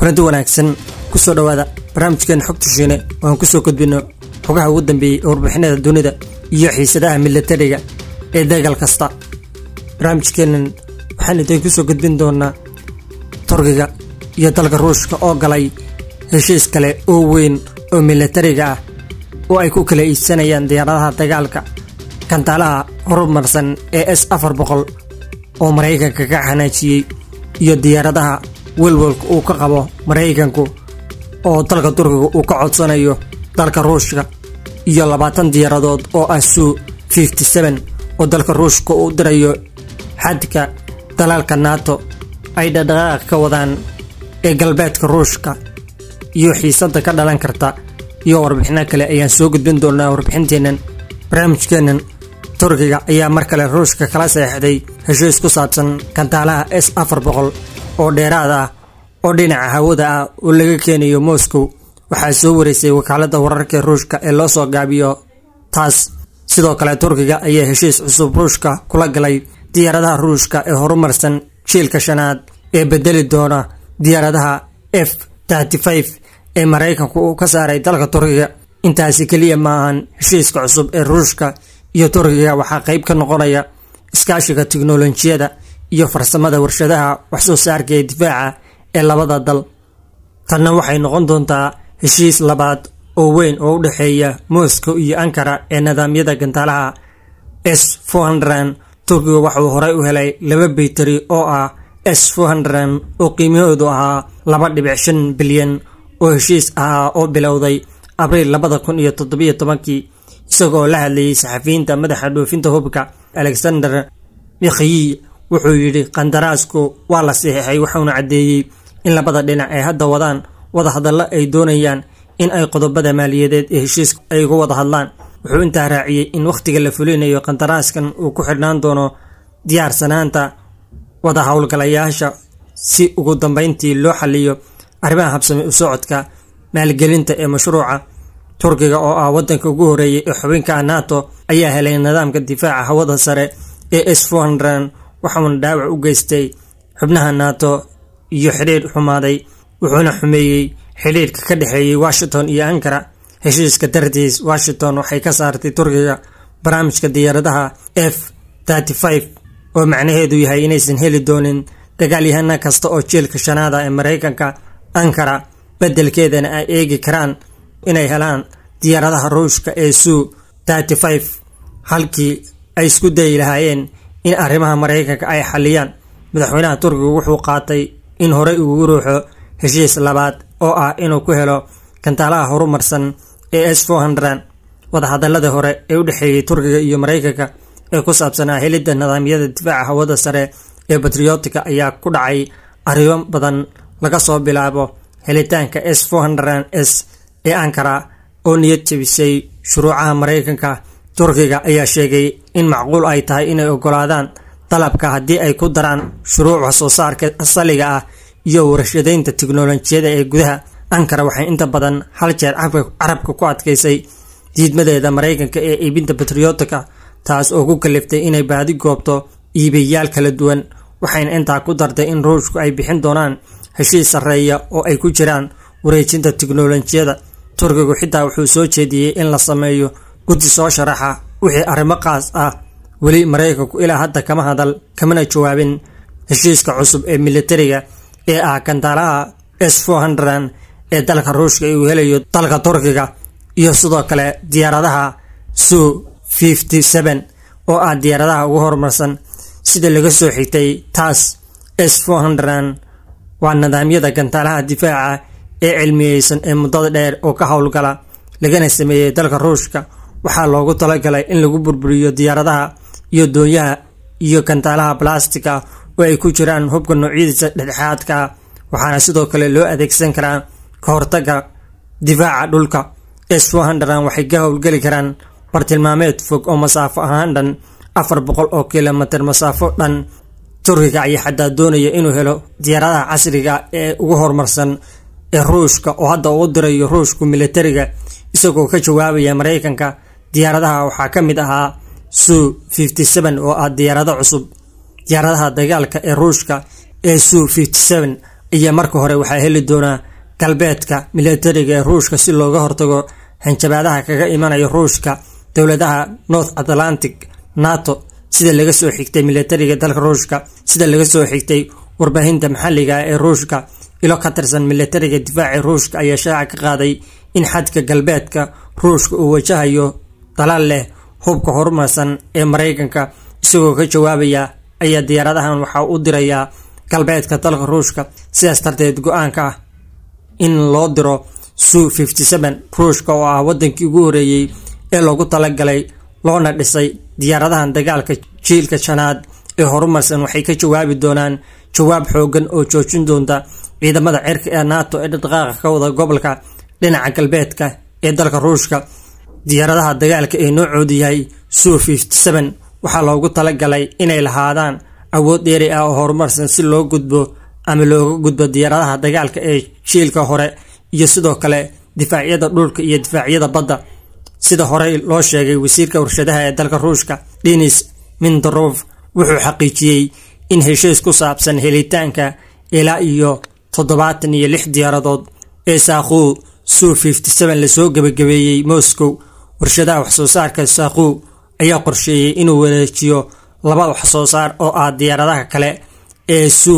kulanti wanaagsan kusoo dhowaada barnaamijkeena xogta shiine oo aan kusoo gudbino xogaha ugu dambeeyey ee warbixinada dunida iyo xiisadaha milatariga ee dagaal kasta barnaamijkeenan waxaan idin kusoo gudbin doonaa turkiga iyo dalka ruushka oo galay heshiis kale oo weyn oo milatariga ah oo ay ku kala iibsanayaan diyaaradaha dagaalka kantaalaha horumarsan ee s afar boqol oo maraykanka ka xanaajiyey iyo diyaaradaha welwalka uu ka qabo maraykanku oo dalka turkiga uu ka codsanayo dalka ruushka iyo labaatan diyaaradood oo ah suu fifty seven oo dalka ruushka uu dirayo xadka dalaalka nato ay dhaqdhaqaaq ka wadaan ee galbeedka ruushka iyo xiisada ka dhalan karta iyo warbixino kale ayaan soo gudbin doonaa warbixinteennan barnaamijkeennan turkiga ayaa mar kale ruushka kala seexday heshiis ku saabsan kantaalaha s afar boqol oo dheeraad ah oo dhinaca hawada ah oo laga keenayo moscow waxaa soo wareysay wakaalada wararka ruushka ee loo soo gaabiyo taas sidoo kale turkiga ayaa heshiis cusub ruushka kula galay diyaaradaha ruushka ee horumarsan jiilka shanaad ee bedeli doona diyaaradaha f ee maraykanku uu ka saaray dalka turkiga intaasi keliya maahan heshiiska cusub ee ruushka iyo turkiga waxaa qayb ka noqonaya iskaashiga tiknolojiyada iyo farsamada warshadaha waxsoo saarka ee difaaca ee labada dal tanna waxay noqon doontaa heshiis labaad oo weyn oo u dhexeeya moscow iyo ankara ee nidaamyada gantaalaha s turkiga waxauu horey u helay laba baytari oo ah s oo qiimahoodu ahaa laba dhibic shan bilyan oo heshiis ahaa oo bilowday abriil labada kun iyo toddobiyo tobankii isagoo la hadlayay saxafiyiinta madaxa dhoofinta hubka alexander mikhiyi wuxuu yidhi qandaraasku waa la saxiixay wuxuuna caddeeyey in labada dhinac ay hadda wadaan wadahadallo ay doonayaan in ay qodobada maaliyadeed ee heshiiska ay uga wada hadlaan wuxuu intaa raaciyey in wakhtiga la fulinayo qandaraaskan uu ku xidhnaan doono diyaarsanaanta wada howlgalayaasha si ugu dambeyntii loo xaliyo arrimaha habsami u socodka maalgelinta ee mashruuca turkiga oo ah wadanka ugu horeeyay ee xubinka nato ayaa helay nidaamka difaaca hawada sare ee s waxauna dhaawac u geystay xubnaha nato iyo xidhiidh xumaaday wuxuuna xumeeyey xidhiidhka ka dhexeeyey washington iyo ankara heshiiska dartiis washington waxay ka saartay turkiga barnaamijka diyaaradaha f oo macnaheedu yahay inaysan heli doonin dagaalyahana kasta oo jielka shanaada ee maraykanka ankara beddelkeedana ay eegi karaan inay helaan diyaaradaha ruushka ee suu halkii ay isku dayi lahaayeen in arrimaha maraykanka ay xaliyaan madaxweynaha turkiga wuxuu qaatay in horey ugu ruuxo heshiis labaad oo ah inuu ku helo kantaalaha horumarsan ee s wadahadaladii hore ee u dhexeeyey turkiga iyo maraykanka ee ku saabsanaa helidda nidaamyada difaaca hawada sare ee batriotika ayaa ku dhacay arrimo badan laga soo bilaabo helitaanka s s ee ankara oo niyad jebisay shuruucaha maraykanka turkiga ayaa sheegay in macquul ay tahay inay ogolaadaan dalabka haddii ay ku daraan shuruuc waxsoo saarka asaliga ah iyo warshadaynta tiknolojiyada ee gudaha ankara waxay inta badan hal jeer carabka ku adkaysay diidmadeeda maraykanka ee iibinta batriotika taas oo ku kaliftay inay baadi goobto iibayaal kala duwan waxayna intaa ku dartay in ruushku ay bixin doonaan heshiis sarreeya oo ay ku jiraan wareejinta tiknolojiyada turkigu xitaa wuxuu soo jeediyey in la sameeyo guddi soo sharaxa wixii arrimo qaas ah weli maraykanku ilaa hadda kama hadal kamana jawaabin heshiiska cusub ee militariga ee ah kantaalaha s ee dalka ruushka uu helayo dalka turkiga iyo sidoo kale diyaaradaha suu oo ah diyaaradaha ugu horumarsan sida laga soo xigtay taas s waa nidaamyada gantaalaha difaaca ee cilmiyeysan ee muddada dheer oo ka howlgala lagana sameeyey dalka ruushka waxaa loogu talagalay in lagu burburiyo diyaaradaha iyo doonyaha iyo gantaalaha balastiga oo ay ku jiraan hubka noocyadiisa dhexdhexaadka waxaana sidoo kale loo adeegsan karaa ka hortaga difaaca dhulka s waxay ka howlgeli karaan bartilmaameed fog oo masaafo ahaan dhan afar boqol oo kilomitir masaafo dhan turkiga ayaa xataa doonaya inuu helo diyaaradaha casriga ee ugu horumarsan ee ruushka oo hadda uu dirayo ruushku militariga isagoo ka jawaabaya maraykanka diyaaradaha waxaa ka mid ahaa suu oo ah diyaarado cusub diyaaradaha dagaalka ee ruushka ee suu ayaa marka hore waxaa heli doonaa galbeedka milatariga ee ruushka si looga hortago hanjabaadaha kaga imanaya ruushka dowladaha north atlantic nato sida laga soo xigtay milatariga dalka ruushka sida laga soo xigtay warbaahinta maxalliga ee ruushka ilo ka tirsan milatariga difaaca ruushka ayaa shaaca ka qaaday in xadka galbeedka ruushka uu wajahayo dalaal leh hubka horumarsan ee maraykanka isagoo ka jawaabaya ayaa diyaaradahan waxaa u dirayaa galbeedka dalka ruushka sidaas darteed go-aanka ah in loo diro su ruushka oo ah wadankii ugu horeeyey ee loogu talagalay loona dhisay diyaaradahan dagaalka jiilka shanaad ee horumarsan waxay ka jawaabi doonaan jawaab xoogan oo joojin doonta ciidamada cirka ee nato ee dhaqdhaqaaqa ka wada gobolka dhinaca galbeedka ee dalka ruushka diyaaradaha dagaalka ee noocoodu yahay su waxaa loogu talagalay inay lahaadaan awood dheeri ah oo horumarsan si loo gudbo ama looga gudbo diyaaradaha dagaalka ee jiilka hore iyo sidoo kale difaacyada dhulka iyo difaacyada badda sida horey loo sheegay wasiirka warshadaha ee dalka ruushka denis mindorov wuxuu xaqiijiyey in heshiis ku saabsan helitaanka ilaa iyo toddobaatan iyo lix diyaaradood ee saaquu su lasoo gebagabeeyey moscow warshadaha waxsoo saarka saaquu ayaa qorsheeyey inuu wareejiyo laba waxsoo saar oo ah diyaaradaha kale ee su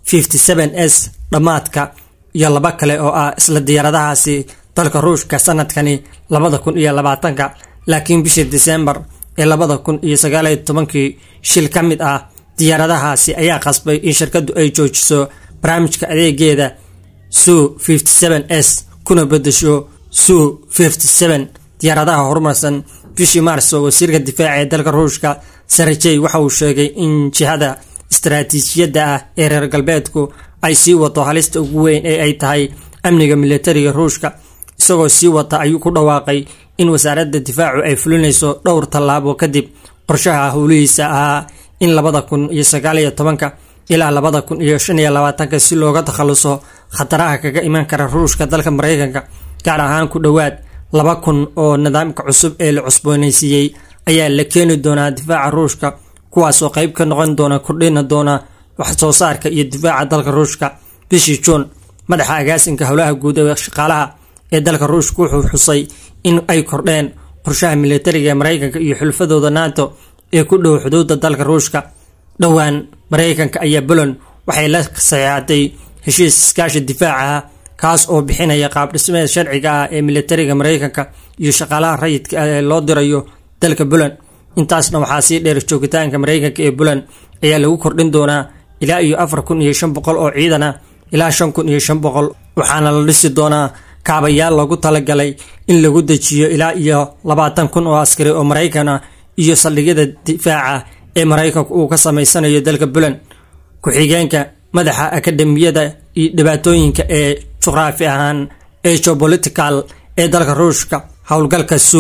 s dhammaadka iyo laba kale oo ah isla diyaaradahaasi dalka ruushka sanadkani labada kun iyo labaatanka laakiin bishii disembar ee labada kun iyo sagaaliyo tobankii shil ka mid ah diyaaradahaasi ayaa qasbay in shirkaddu ay joojiso barnaamijka adeegeeda su s kuna bedesho su diyaaradaha horumarsan bishii maarso wasiirka difaaca ee dalka ruushka sarajey waxa uu sheegay in jihada istaraatiijiyadda ah ee reer galbeedku ay sii wato halista ugu weyn ee ay tahay amniga milatariga ruushka isagoo sii wata ayuu ku dhawaaqay in wasaaradda difaacu ay fulinayso dhowr tallaabo kadib qorshaha howlihiisa ahaa in labada kun iyo sagaaliyo tobanka ilaa labada kun iyo shan iyo labaatanka si looga takhaluso khataraha kaga iman kara ruushka dalka maraykanka gaar ahaan ku dhowaad laba kun oo nidaamka cusub ee la cusboonaysiiyey ayaa la keeni doonaa difaaca ruushka kuwaasoo qayb ka noqon doona kordhina doona wax soo saarka iyo difaaca dalka ruushka bishii juun madaxa agaasinka howlaha guud ee shaqaalaha ee dalka ruushka wuxuu xusay in ay kordheen qorshaha milatariga ee maraykanka iyo xulfadooda nato ee ku dhow xuduudda dalka ruushka dhowaan maraykanka ayaa buland waxay la saxeexatay heshiis iskaashi difaaca ah kaas oo bixinaya qaabdhismeed sharciga ah ee milatariga maraykanka iyo shaqaalaha rayidka ah ee loo dirayo dalka buland intaasna waxaa sii dheer joogitaanka maraykanka ee buland ayaa lagu kordhin doonaa ilaa iyo afar kun iyo shan boqol oo ciidan ah ilaa shan kun iyo shan boqol waxaana la dhisi doonaa kaabayaal loogu talagalay in lagu dejiyo ilaa iyo labaatan kun oo askari oo maraykan ah iyo saldhigyada difaaca ee maraykanku uu ka samaysanayo dalka buland ku-xigeenka madaxa akademiyada iyo dhibaatooyinka ee juqraafi ahaan ee geopolitical ee dalka ruushka howlgalka su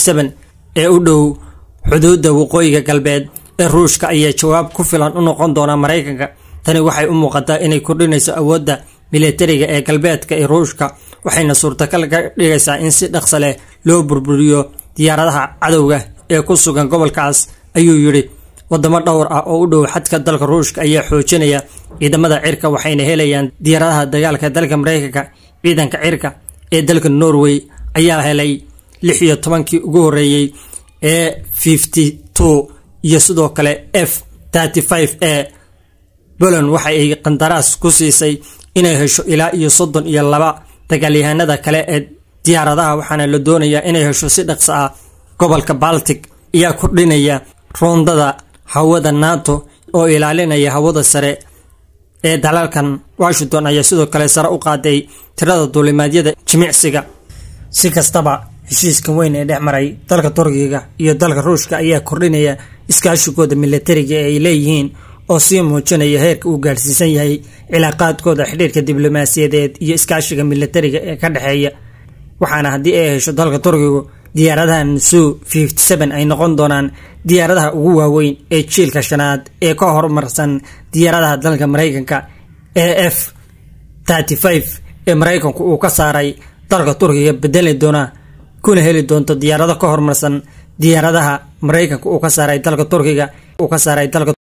ee u dhow xuduudda waqooyiga galbeed ee ruushka ayaa jawaab ku filan u noqon doona maraykanka tani waxay u muuqataa inay kordhinayso awoodda milatariga ee galbeedka ee ruushka waxayna suurtagal ka dhigaysaa in si dhaqsa leh loo burburiyo diyaaradaha cadowga ee ku sugan gobolkaas ayuu yidhi wadamo dhowr ah oo u dhow xadka dalka ruushka ayaa xoojinaya ciidamada cirka waxayna helayaan diyaaradaha dagaalka dalka maraykanka ciidanka cirka ee dalka norway ayaa helay lix iyo tobankii ugu horeeyey ee fifty two iyo sidoo kale f thirty five e poland waxa ay qandaraas ku siisay inay hesho ilaa iyo soddon iyo laba dagaalyahanada kale ee diyaaradaha waxaana la doonayaa inay hesho si dhaqso ah gobolka baltic ayaa kordhinaya roondada hawada nato oo ilaalinaya hawada sare ee dalalkan washington ayaa sidoo kale sare u qaaday tirada duulimaadyada jimicsiga si kastaba heshiiskan weyn ee dhex maray dalka turkiga iyo dalka ruushka ayaa kordhinaya iskaashigooda milatariga ee ay leeyihiin oo sii muujinaya heerka uu gaadhsiisan yahay cilaaqaadkooda xidhiirka diblomaasiyadeed iyo iskaashiga milatariga ee ka dhexeeya waxaana haddii ay hesho dalka turkigu diyaaradahan su ay noqon doonaan diyaaradaha ugu waaweyn ee jiilka shanaad ee ka horumarsan diyaaradaha dalka maraykanka ee f ee maraykanku uu ka saaray dalka turkiga bedeli doona kuna heli doonto diyaarado ka horumarsan diyaaradaha maraykanka uu ka saaray dalka turkiga uu ka saaray dalka